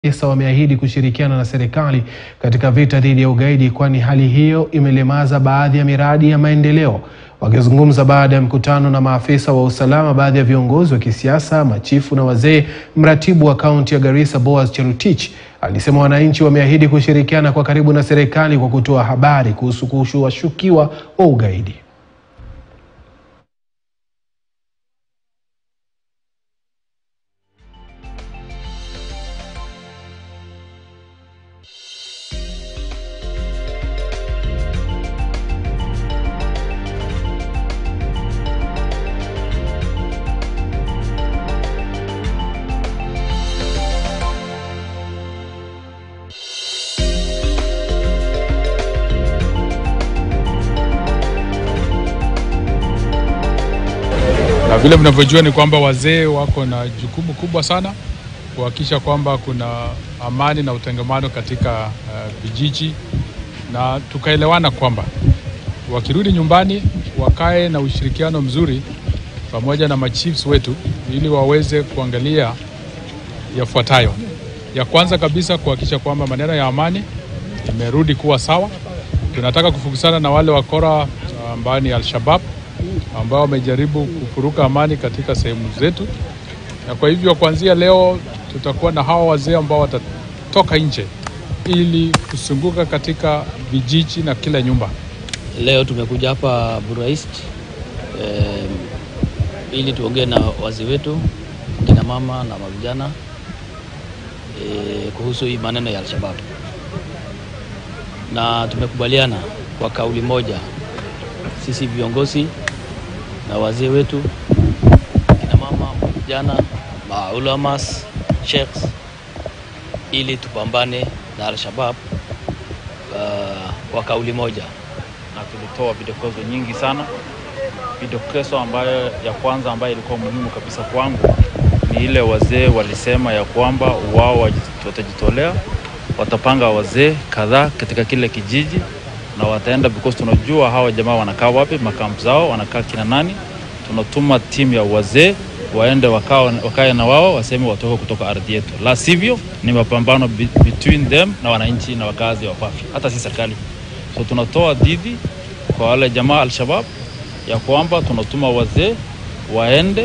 Sasa wameahidi kushirikiana na serikali katika vita dhidi ya ugaidi kwani hali hiyo imelemaza baadhi ya miradi ya maendeleo. Wakizungumza baada ya mkutano na maafisa wa usalama, baadhi ya viongozi wa kisiasa, machifu na wazee, mratibu wa kaunti ya Garissa Boaz Cherotich alisema wananchi wameahidi kushirikiana kwa karibu na serikali kwa kutoa habari kuhusu washukiwa wa ugaidi. Na vile mnavyojua ni kwamba wazee wako na jukumu kubwa sana kuhakikisha kwamba kuna amani na utengamano katika uh, vijiji, na tukaelewana kwamba wakirudi nyumbani wakae na ushirikiano mzuri pamoja na machiefs wetu ili waweze kuangalia yafuatayo. Ya kwanza kabisa kuhakikisha kwamba maneno ya amani imerudi kuwa sawa. Tunataka kufukusana na wale wakora ambao ni Al-Shabaab ambao wamejaribu kufuruka amani katika sehemu zetu, na kwa hivyo kuanzia leo tutakuwa na hawa wazee ambao watatoka nje ili kusunguka katika vijiji na kila nyumba. Leo tumekuja hapa Bura East eh, ili tuongee na wazee wetu kina mama na mavijana eh, kuhusu hii maneno ya Al-Shabaab, na tumekubaliana kwa kauli moja sisi viongozi na wazee wetu kina mama, vijana, maulamas, sheikhs ili tupambane na Al-Shabaab uh, kwa kauli moja na tulitoa vidokezo nyingi sana. Vidokezo ambayo ya kwanza ambayo ilikuwa muhimu kabisa kwangu ni ile wazee walisema ya kwamba wao watajitolea, watapanga wazee kadhaa katika kile kijiji na wataenda because tunajua hawa jamaa wanakaa wapi, makampu zao wanakaa kina nani. Tunatuma timu ya wazee waende wakae na wao, waseme watoke kutoka ardhi yetu, la sivyo ni mapambano between them na wananchi na wakazi wa Fafi, hata si serikali. So tunatoa dhidi kwa wale jamaa Al-Shabaab ya kwamba tunatuma wazee waende